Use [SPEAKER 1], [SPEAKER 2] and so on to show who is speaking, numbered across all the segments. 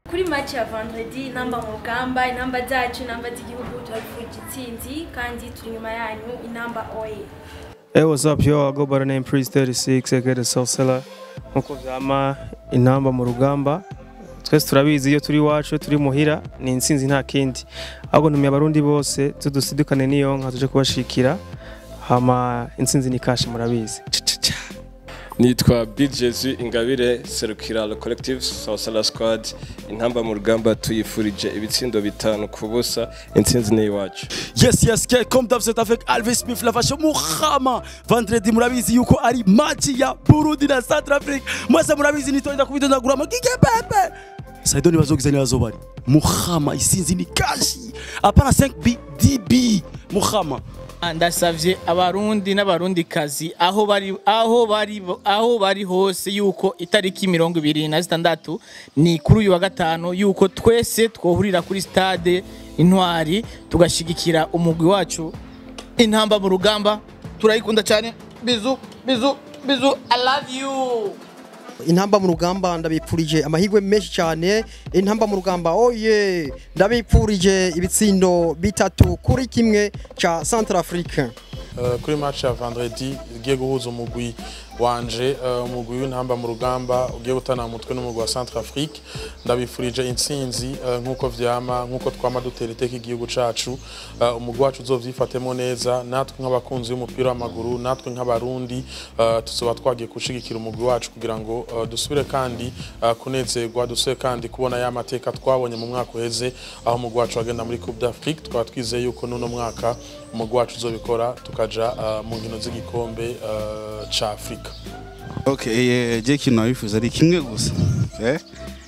[SPEAKER 1] kuri match ya vendredi inamba mu rugamba inamba zacu inamba z'igihugu turabifurije intsinzi kandi turi inyuma yanyu inamba oye
[SPEAKER 2] Hey, what's up, yo? I go by the name Priest 36, aka the Soul Seller. Nkuko vyama intamba mu rugamba. Twese turabizi iyo turi iwacu turi muhira ni intsinzi nta kindi. Ahubwo ntumiye abarundi bose tudusidukane niyo nka tuje kubashikira. Hama intsinzi ni kashi murabizi. Cha-cha-cha.
[SPEAKER 3] nitwa bjz ingabire serukira le collective sawusala squad intamba mu rugamba tuyifurije ibitsindo bitanu ku busa intsinzi ni iwacu
[SPEAKER 4] Yes, yes, que comme d'hab c'est avec Alves Smith la vache Muhama. Vendredi murabizi yuko ari match ya Burundi na Centrafrique. Mwese murabizi nitoenda kubitondagura magige pepe. Saido ni bazogizani bazobari. Muhama isinzi ni kashi. Apana 5B DB. Muhama.
[SPEAKER 5] ndasavye abarundi n'abarundikazi aho bari aho bari aho bari hose yuko itariki mirongo ibiri na zitandatu ni kuri uyu wa gatanu yuko twese twohurira kuri stade intwari tugashigikira umugwi wacu intamba mu rugamba turayikunda cyane bizu bizu bizu i love you
[SPEAKER 6] intamba mu rugamba ndabipfurije amahirwe menshi cyane intamba mu rugamba oye ndabipfurije ibitsindo bitatu kuri kimwe ca Centrafrique
[SPEAKER 7] Uh, kuri match ya vendredi ugiye guhuza umugwi wanje uh, umugwi w'intamba mu rugamba ugiye gutana mu mutwe n'umugwi wa Centrafrique ndabifurije intsinzi uh, nk'uko vyama nk'uko twama dutera iteka igihugu cacu uh, umugwi wacu uzovyifatemo neza natwe nk'abakunzi b'umupira w'amaguru natwe nk'abarundi uh, tuzoba twagiye gushigikira umugwi wacu kugira ngo uh, dusubire kandi uh, kunezerwa dusubire kandi kubona ya mateka twabonye mu mwaka uheze aho umugwi wacu wagenda muri Coupe d'Afrique twaba twizeye yuko n'uno mwaka umugwi wacu uzobikora tukaja uh, mu nkino z'igikombe uh, ca Afrika
[SPEAKER 8] Okay, eh, je kintu nabifuza ari kimwe gusa eh?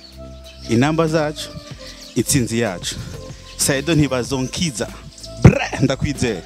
[SPEAKER 8] inamba zacu intsinzi yacu saido ntibazonkiza bre ndakwizera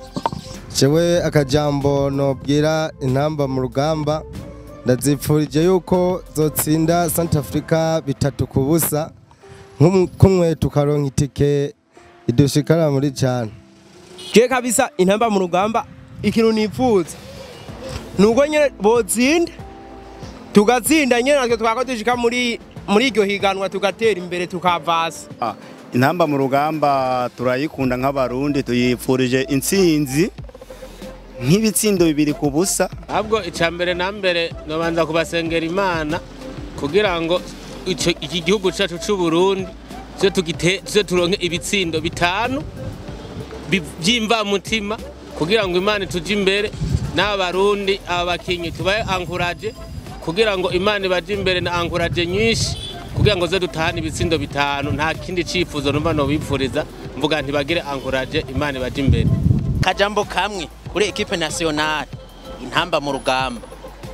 [SPEAKER 9] jewe akajambo nobwira intamba mu rugamba ndazipfurije yuko zotsinda Santa Africa bitatu ku busa nk'um- kumwe tukaronka itike idushikara muri cyane
[SPEAKER 10] je kabisa intamba mu rugamba ikintu nifuza nuko nyene botsinda tugatsinda nyene natwe twako dushika muri muri iryo higanwa tugatera imbere tukavasa
[SPEAKER 8] Ah, intamba mu rugamba turayikunda nk'abarundi tuyipfurije intsinzi nk'ibitsindo bibiri ku busa
[SPEAKER 11] ahubwo icya mbere na mbere nabanza kubasengera imana kugira ngo ico- iki gihugu cyacu cy'u Burundi tuze tugite- tuze turonke ibitsindo bitanu bi- by'imvamutima kugira ngo imana ituje imbere n'aba barundi aba bakinyi tubaye ankuraje kugira ngo imana ibaje imbere na ankuraje nyinshi kugira ngo ze dutahane ibitsindo bitanu nta kindi cyifuzo numva nobipfuriza mvuga ntibagire ankuraje imana ibaje imbere
[SPEAKER 12] kajambo kamwe kuri ekipe nationale intamba mu rugamba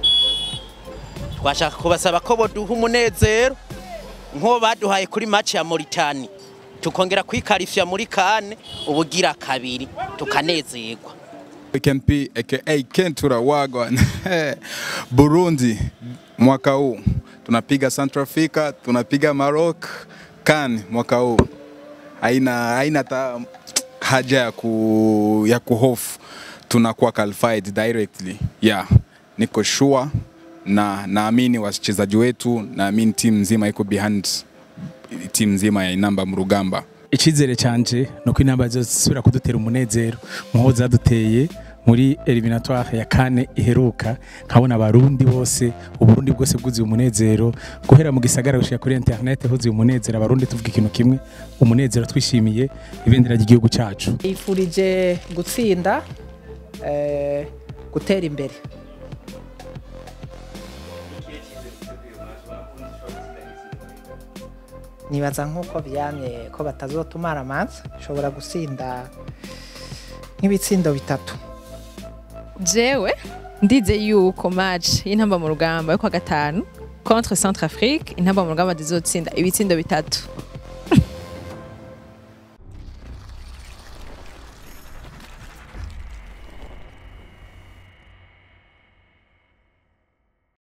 [SPEAKER 12] twashaka kubasaba ko boduha umunezero nk'uwo baduhaye kuri match ya Mauritania tukongera kwikarifya muri kane ubugira kabiri tukanezerwa
[SPEAKER 13] KMP aka Kentura Wagwan Burundi mwaka huu tunapiga Central Africa, tunapiga Maroc, CAN mwaka huu haina haina ta haja ya ku ya kuhofu, tunakuwa qualified directly. Yeah, niko sure na naamini wachezaji wetu, naamini timu nzima iko behind timu nzima ya inamba mu rugamba.
[SPEAKER 5] icyizere cyanje ni uko intamba zosubira kudutera umunezero nk'uwo zaduteye muri eliminatoire ya kane iheruka nkabona abarundi bose uburundi bwose bwuzuye umunezero guhera mu gisagara gushika kuri internet huzuye umunezero abarundi tuvuga ikintu kimwe umunezero twishimiye ibendera ry'igihugu cyacu
[SPEAKER 14] yifurije gutsinda eh, gutera imbere nibaza nk'uko byamye ko batazotumara amazi ushobora gutsinda nk'ibitsindo bitatu
[SPEAKER 15] jewe ndize yuko match y'intamba mu rugamba yo kwa gatanu contre Centrafrique intamba mu rugamba zizotsinda ibitsindo bitatu